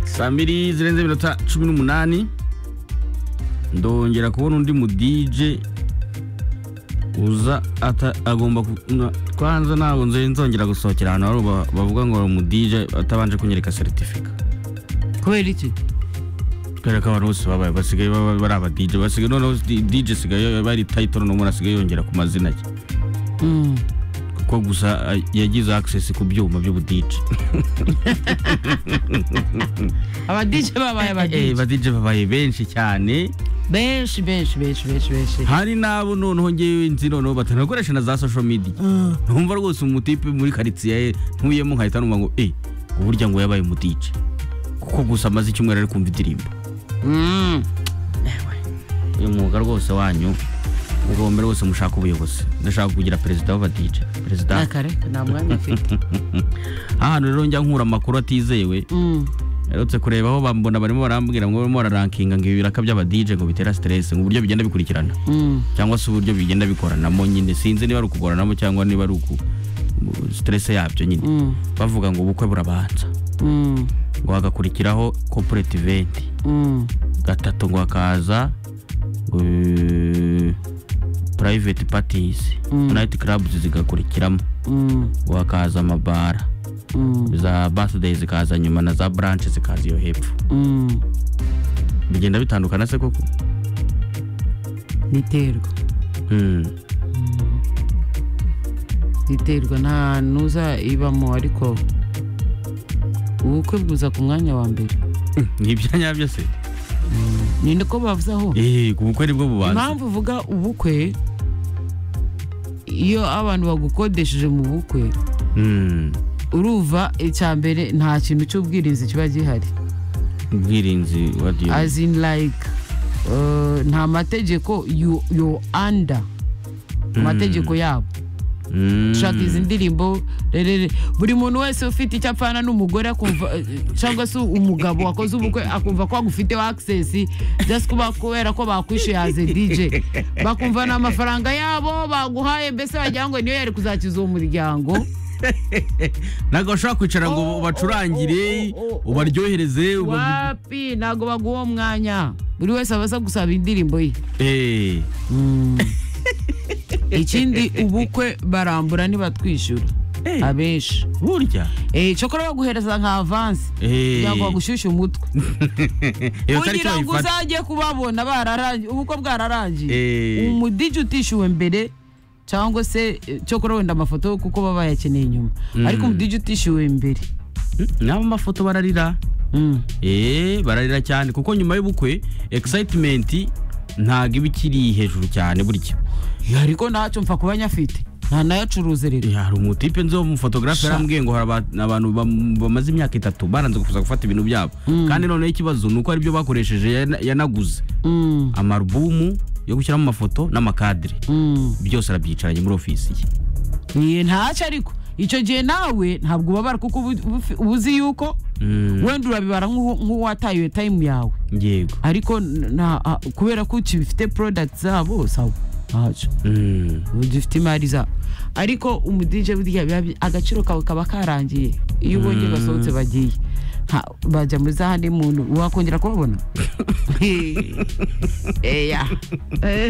saa mbiri zirenze iminota cumi n'umunani ndongera kubona undi mu dj uza ata- agomba ku- na- kwanza ntabwo nze- nzongera gusohokera ahantu hari uba- bavuga ngo uri umu dj atabanje kunyereka seritifika kubera iki kubera ko abantu bose babaye basigaye baba bari aba dj basigaye noneho di- dj sigaye bari title n'umuntu asigaye yongera ku mazina ye Mm. kuko gusa a- yagize access ku byuma by'ubu dj abadije babaye Eh, abadije ba dj babaye benshi cyane benshi benshi benshi benshi benshi hari n'abo noneho ngewe nzi noneho batanakoresha na za social media ntumva rwose umutipe muri karitsiye ntuyemo nkahita numva ngo eh uburya ngo yabaye umudije kuko gusa amaze icyumweru ari kumva indirimbo Mm. uyu mwuga rwose wanyu mugomba rwose mushaka ubuyobozi ndashaka kugira perezida w'abadije perezida nta kare nta mwanya afite ahantu rero njya nkura amakuru atizewe Mm. Yarutse kureba aho bambona barimo barambwira ngo barimo bararankinga ngo ibiraka by'abadije ngo bitera stress ngo uburyo bigenda bikurikirana Mm. cyangwa se uburyo bigenda bikoranamo nyine sinzi niba ari ukugoranamo cyangwa niba ari uku mu- stress yabyo nyine Mm. bavuga ngo ubukwe burabanza Mm. ngo hagakurikiraho corporate event Mm. gatatu ngo hakaza eh, private parties Mm. night clubs zigakurikiramo Mm. ngo hakaza amabara Mm. za birthday zikaza nyuma na za branch zikaza iyo hepfo Mm. bigenda bitandukana se koko biterwa Mm. biterwa nta ntuza ibamo ariko ubukwe bwuza ku mwanya wa mbere ni ibya nyabyo se ni niko bavuze aho eh ubukwe nibwo bubanza impamvu uvuga ubukwe iyo abantu bagukodesheje mu bukwe Mm. uruva icya mbere nta kintu cy'ubwirinzi kiba gihari ubwirinzi wa diyo as in like uh, nta mategeko you, you under Mm. amategeko yabo ushaka izi ndirimbo rerere buri muntu wese ufite icyo apfana n'umugore akumva eh, cyangwa se umugabo wakoze ubukwe akumva ko agufiteho access just kuba kubera ko bakwishyuye as a DJ bakumva n'amafaranga yabo baguhaye mbese wagira ngo niyo yari kuzakiza uwo muryango ntabwo bashobora kwicara ngo Oh, ubacurangire oh, oh, oh, oh. ubaryohereze uba- wapi ntabwo baguha uwo mwanya buri wese aba asa gusaba indirimbo ye Eh, ikindi ubukwe barambura ntibatwishyura Eh. abenshi burya Eh, cyokora baguhereza nka avansi Eh. kugira ngo bagushyushye umutwe iyo tariki kugira ngo bayifata uzajye kubabona bararangiye ubukwe bwararangiye Eh. umudije utishyuwe mbere cyangwa se eh, cyokora wenda amafoto kuko baba bayakeneye nyuma ariko umudije utishyuwe mbere nabo mafoto bararira Mm. Eh, bararira cyane kuko nyuma y'ubukwe excitement ntabwo iba ikiri hejuru cyane burya ariko ntacyo mpfa kuba nyafite nta nayacuruze rero Eh, hari umutipe nzi umufotogarafe Sha. yarambwiye ngo hari aba- abantu bam- bamaze imyaka itatu baranze gufuza gufata ibintu byabo kandi noneho ikibazo ni uko ari byo bakoresheje yana- yanaguze Mm, amarubumu yo gushyiramo amafoto n'amakadire mm. byose arabyicaranye muri ofisi ye Eh, ntacyo ariko icyo gihe nawe ntabwo ubabara kuko ubu- ubu ufi- uba uzi yuko wenda urabibara nk'uwo- nk'uwataye iyo tayimu yawe yego ariko na- a- kubera ko ukibifite porodagiti zabo sawa ntacyo Mm. dufite imari zabo ariko umudije burya biba bi- agaciro kawe kaba karangiye iyo ubonye basohotse bagiye Nta- bajya muri za handi muntu wakongera kubabona Eh, ya Eh,